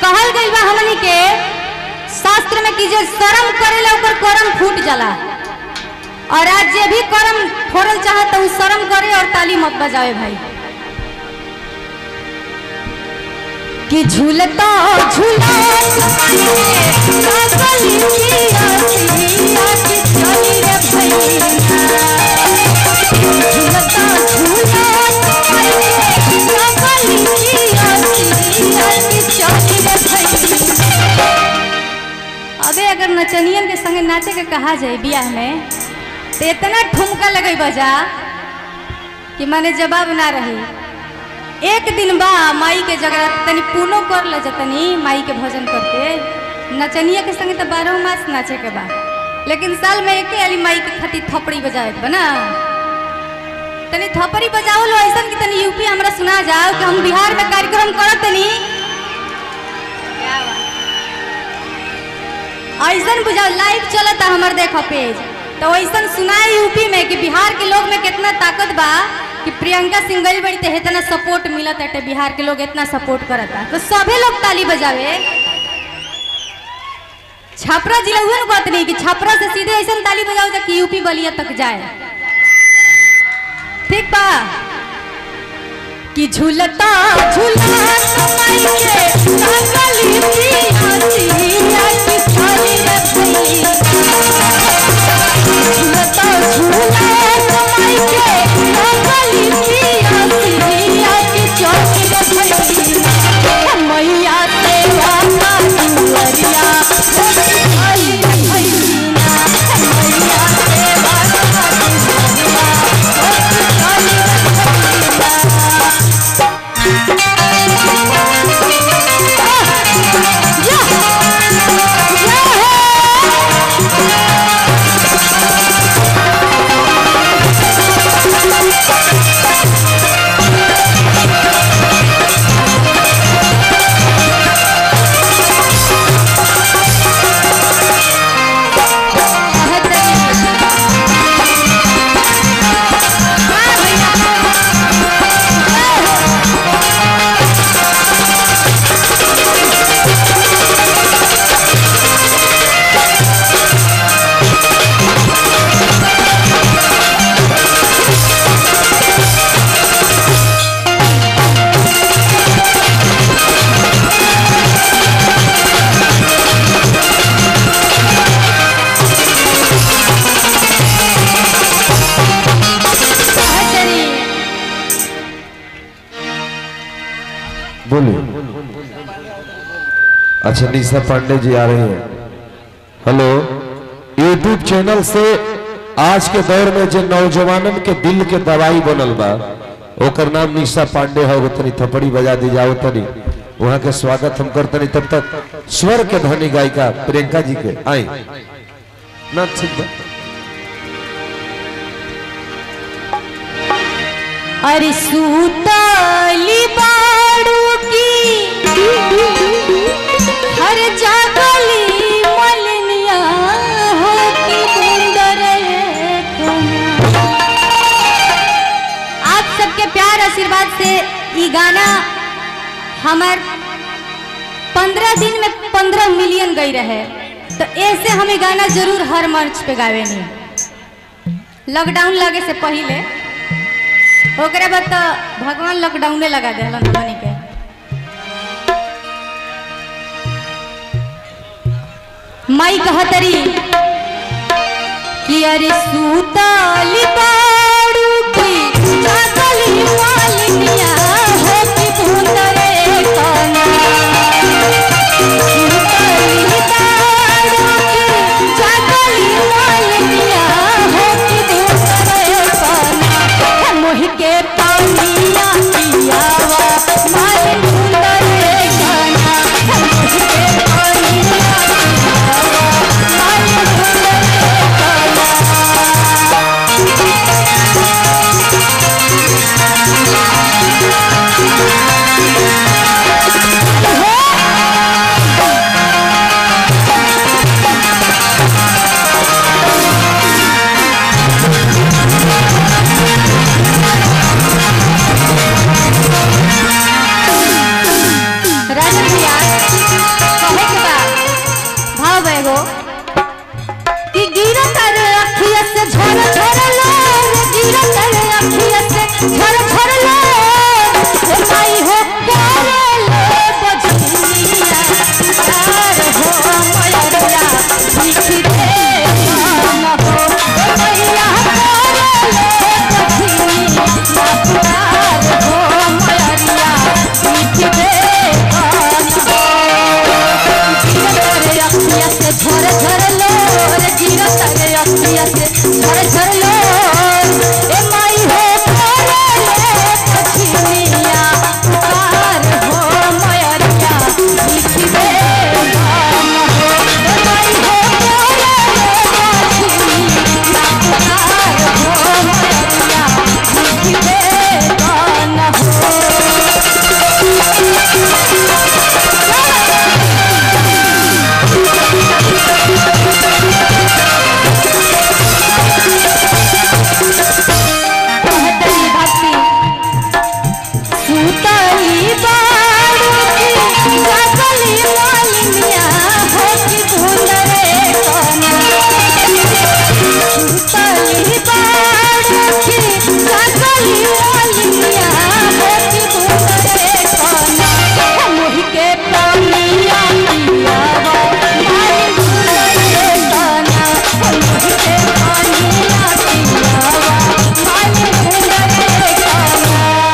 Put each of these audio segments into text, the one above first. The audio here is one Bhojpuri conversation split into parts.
कहल गई बा हमनी के शास्त्र में कि जे शर्म करेला ओकर करम फूट जाला और आज जे भी करम फोड़ल चाहे तो उ शर्म करे और ताली मत बजावे भाई कि झूलता झूला झूलता झूला अबे अगर नचनियन के संगे नाचे के कहा जाए बियाह में तो इतना ठुमका लगे बजा कि माने जवाब ना रही एक दिन बा माई के जगह तनी पूनो कर ले जतनी माई के भजन करके नचनिया के संगे तो बारह मास नाचे के बा लेकिन साल में एके अली माई के खातिर थपड़ी बजावे के बा ना तनी थपड़ी बजाओ लो ऐसा कि तनी यूपी हमरा सुना जाओ कि हम बिहार में कार्यक्रम करत तनी ऐसन बुझाओ लाइव चलता हमर देखो पेज तो ऐसन सुनाए यूपी में कि बिहार के लोग में कितना ताकत बा कि प्रियंका सिंह गई बड़ी ते इतना सपोर्ट मिलत है बिहार के लोग इतना सपोर्ट करता तो सभे लोग ताली बजावे छपरा जिला हुए बात नहीं कि छपरा से सीधे ऐसा ताली बजाओ जा कि यूपी बलिया तक जाए ठीक बा कि झूलता झूला समय के काकली पिया की थाली रे भैया झूलता झूला समय के काकली पिया की चौकी रे भैया मैया तेरा दुअरिया मोती थाली रे भैया मैया तेरा दुअरिया मोती थाली रे भैया बोलिए अच्छा निशा पांडे जी आ रही हैं हेलो यूट्यूब चैनल से आज के दौर में जो नौजवानन के दिल के दवाई बनल बा ओकर नाम निशा पांडे है वो तनी थपड़ी बजा दी जाओ तनी वहाँ के स्वागत हम करतनी तब तक स्वर के धनी गायिका प्रियंका जी के आई ना ठीक बा अरे सूतली बाड़ू की हर जागली मलनिया हो की बूंदर आप सबके प्यार आशीर्वाद से ई गाना हमार पंद्रह दिन में पंद्रह मिलियन गई रहे तो ऐसे हम ई गाना जरूर हर मंच पे गावे नहीं लॉकडाउन लगे से पहले ओकरा बाद तो भगवान लॉकडाउने लगा दे हमनी के माई कहतरी कि अरे सूतली बाड़ू की जागली मालिनिया हो कि भूतरे कना सूतली बाड़ू की जागली मालिनिया हो कि भूतरे कना मोहि के पानिया पियावा मालिन भूतरे कना मोहि के पानिया पियावा मालिन भूतरे कना से झर झर लोर गिरत रे अखिया से झर झर लोर हे माई हो करे ले बजनिया प्यार हो मयरिया बिखी दे न हो हे मैया करे ले बजनिया प्यार हो मयरिया बिखी दे न हो गिरत रे अखिया से झर झर लोर गिरत रे अखिया से झर झर लोर ए माई हो करे ले कठिनिया पुकार हो मयरिया लिखी दे गान हो ए माई हो करे ले कठिनिया पुकार हो मयरिया लिखी दे गान हो कहतनी भक्ति सुतली बारूदी जागली मालिनिया हो कि भूल रे कना सुतली बारूदी जागली मालिनिया हो कि भूल रे कना मोहि के पानिया पियावा माई भूल रे कना मोहि के पानिया पियावा माई भूल रे कना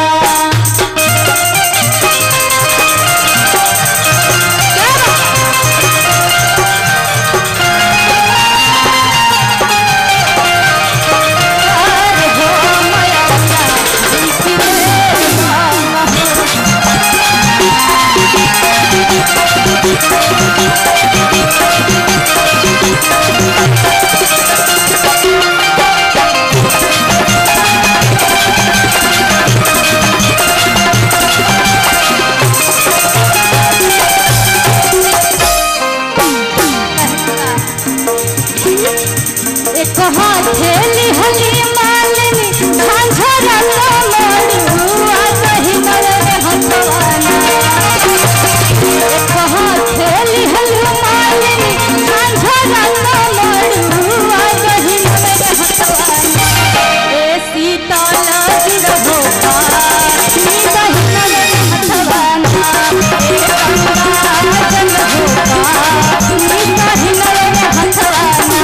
एक हाथे लिहली मालिनी झांझरा मोड़ू आ कहीं नरे हथवाना एक हाथे लिहली मालिनी झांझरा मोड़ू आ कहीं नरे हथवाना ए सीतल गिरहो नी कहीं नरे हथवाना ए गंगा जल हो नी कहीं नरे हथवाना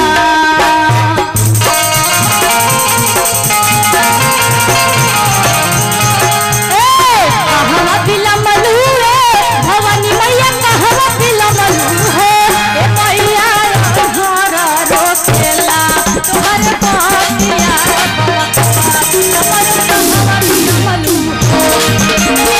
कहवा बिलमलू रे भवानी मैया कहवा बिलमलू है ए मैया घर रोकेला तोहर पातिया तोहर कहवा बिलमलू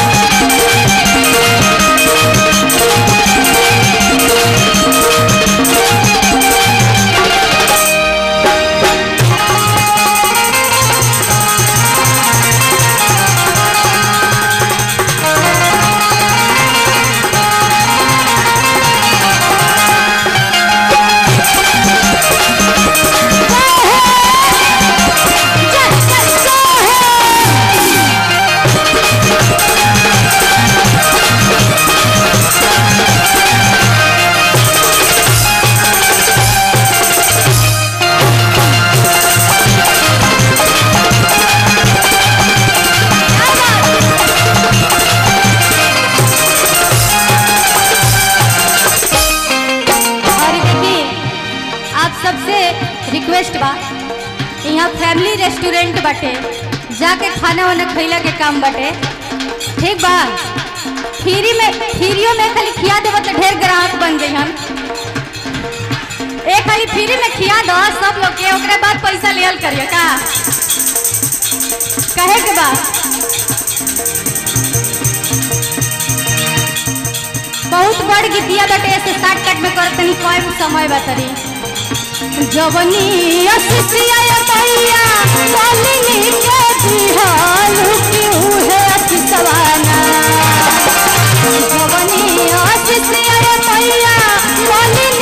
और देखिए आप सबसे रिक्वेस्ट बा यहाँ फैमिली रेस्टोरेंट बाटे जाके खाना वाना खैला के काम बाटे ठीक बा फ्री में फ्रीयो में खाली खिया देबो तो ढेर ग्राहक बन जाई हम एक खाली फ्री में खिया दो सब लोग के ओकरे बाद पैसा लियल करियो का कहे के बा बहुत बड़ गीतिया बाटे ऐसे साठ कट में कर तनी कम समय बतरी जवनी असिसिया मैया मालिनी के दिहाल की उहे अति सवाना जवनी असिसिया मैया मालिनी